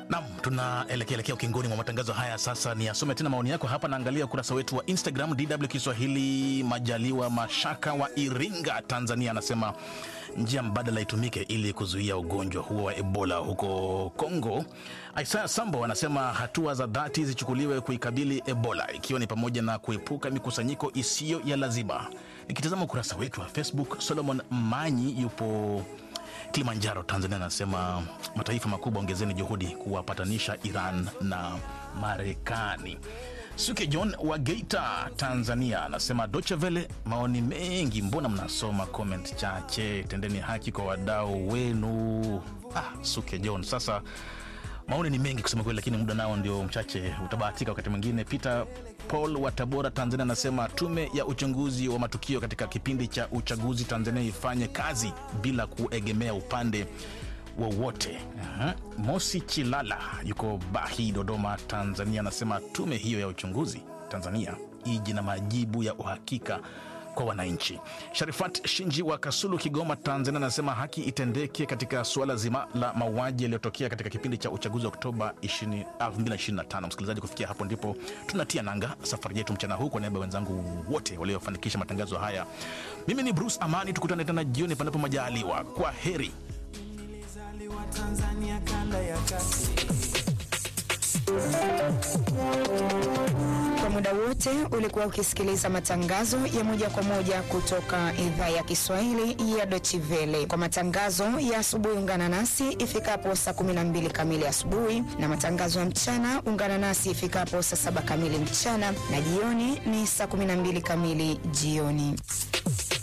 Nam, tunaelekea elekea ukingoni mwa matangazo haya. Sasa ni asome tena maoni yako hapa. Naangalia ukurasa wetu wa Instagram DW Kiswahili. Majaliwa Mashaka wa Iringa, Tanzania, anasema njia mbadala itumike ili kuzuia ugonjwa huo wa Ebola huko Kongo. Isaya Sambo anasema hatua za dhati zichukuliwe kuikabili Ebola, ikiwa ni pamoja na kuepuka mikusanyiko isiyo ya lazima. Nikitazama ukurasa wetu wa Facebook, Solomon Manyi yupo Kilimanjaro, Tanzania, anasema mataifa makubwa ongezeni juhudi kuwapatanisha Iran na Marekani. Suke John wa Geita, Tanzania, anasema Deutsche Welle, maoni mengi, mbona mnasoma comment chache? Tendeni haki kwa wadau wenu. Ah, Suke John, sasa maoni ni mengi kusema kweli, lakini muda nao ndio mchache, utabahatika wakati mwingine. Peter Paul wa Tabora, Tanzania, anasema tume ya uchunguzi wa matukio katika kipindi cha uchaguzi Tanzania ifanye kazi bila kuegemea upande wowote. Aha. Mosi Chilala yuko Bahi, Dodoma, Tanzania, anasema tume hiyo ya uchunguzi Tanzania ije na majibu ya uhakika kwa wananchi. Sharifat Shinji wa Kasulu, Kigoma, Tanzania, anasema haki itendeke katika suala zima la mauaji yaliyotokea katika kipindi cha uchaguzi wa Oktoba 20 2025. Msikilizaji, kufikia hapo ndipo tunatia nanga safari yetu mchana huu. Kwa niaba ya wenzangu wote waliofanikisha matangazo haya, mimi ni Bruce Amani. Tukutane tena jioni panapo majaliwa. Kwa heri. Nilizaliwa Tanzania kanda ya kati. Kwa muda wote ulikuwa ukisikiliza matangazo ya moja kwa moja kutoka idhaa ya Kiswahili ya Deutsche Welle. Kwa matangazo ya asubuhi, ungana nasi ifikapo saa 12 kamili asubuhi, na matangazo ya mchana ungana nasi ifikapo saa saba kamili mchana, na jioni ni saa 12 kamili jioni.